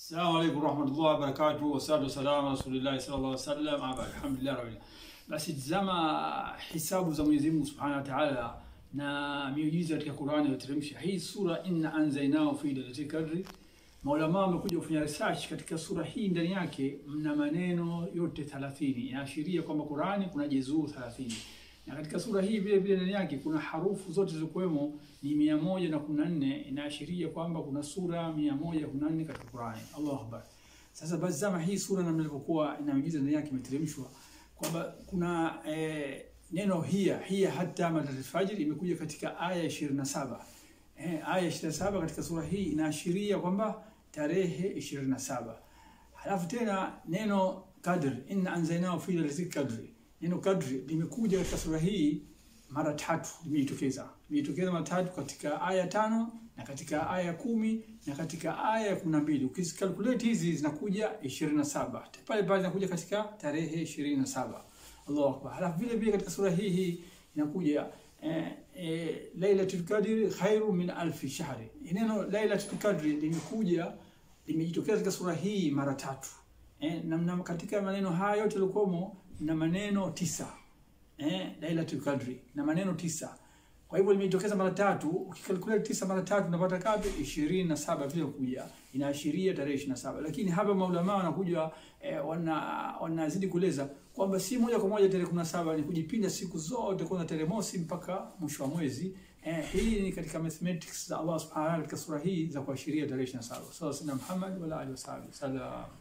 Assalamu alaikum warahmatullahi wabarakatuh, wassalatu wassalamu ala rasulillahi sallallahu alaihi wasallam, ama alhamdulillah rabbil alamin. Basi tazama hisabu za Mwenyezi Mungu Subhanahu wa Ta'ala na miujiza katika Qur'ani iliyoteremsha hii sura, inna anzaynahu fi lailatul qadri. Maulama wamekuja kufanya research katika sura hii, ndani yake mna maneno yote 30 inaashiria kwamba Qur'ani kuna juzuu 30 na katika sura hii vile vile ndani yake kuna harufu zote zilizokuwemo ni mia moja na kumi na nne inaashiria kwamba kuna sura mia moja kumi na nne katika Qur'ani. Allahu akbar. Sasa basi zama hii sura namna ilivyokuwa inamiujiza ndani yake imeteremshwa kwamba kuna eh, neno hiya hiya hata matal fajr imekuja katika aya 27. Eh, aya 27 katika sura hii inaashiria kwamba tarehe 27. Halafu tena neno kadr inna anzaynahu fi lailatul qadri Neno kadri limekuja katika sura hii mara tatu, limejitokeza limejitokeza mara tatu katika aya tano na katika aya kumi na katika aya ya kumi na mbili Ukizikalkulate hizi zinakuja ishirini na saba pale pale zinakuja katika tarehe ishirini na saba Allahu akbar. Halafu vile vile katika sura hii hii inakuja eh, eh, Lailatul Qadri khairu min alfi shahri. Neno Lailatul Qadri limekuja limejitokeza katika sura hii mara tatu eh, na, na katika maneno haya yote yalikuwamo na maneno tisa eh, Lailatul Qadri na maneno tisa. Kwa hivyo limejitokeza mara tatu. Ukikalkulate tisa mara tatu unapata kapi ishirini na saba vile kuja inaashiria tarehe ishirini na saba. Lakini hapa maulama wanakuja eh, wana wanazidi kueleza kwamba si moja kwa moja tarehe kumi na saba ni kujipinda siku zote kwanza tarehe mosi mpaka mwisho wa mwezi. Eh, hii ni katika mathematics za Allah subhanahu wa ta'ala katika sura hii za kuashiria tarehe 27. Sawa, Sayyidina Muhammad wala alihi wasallam. Salam.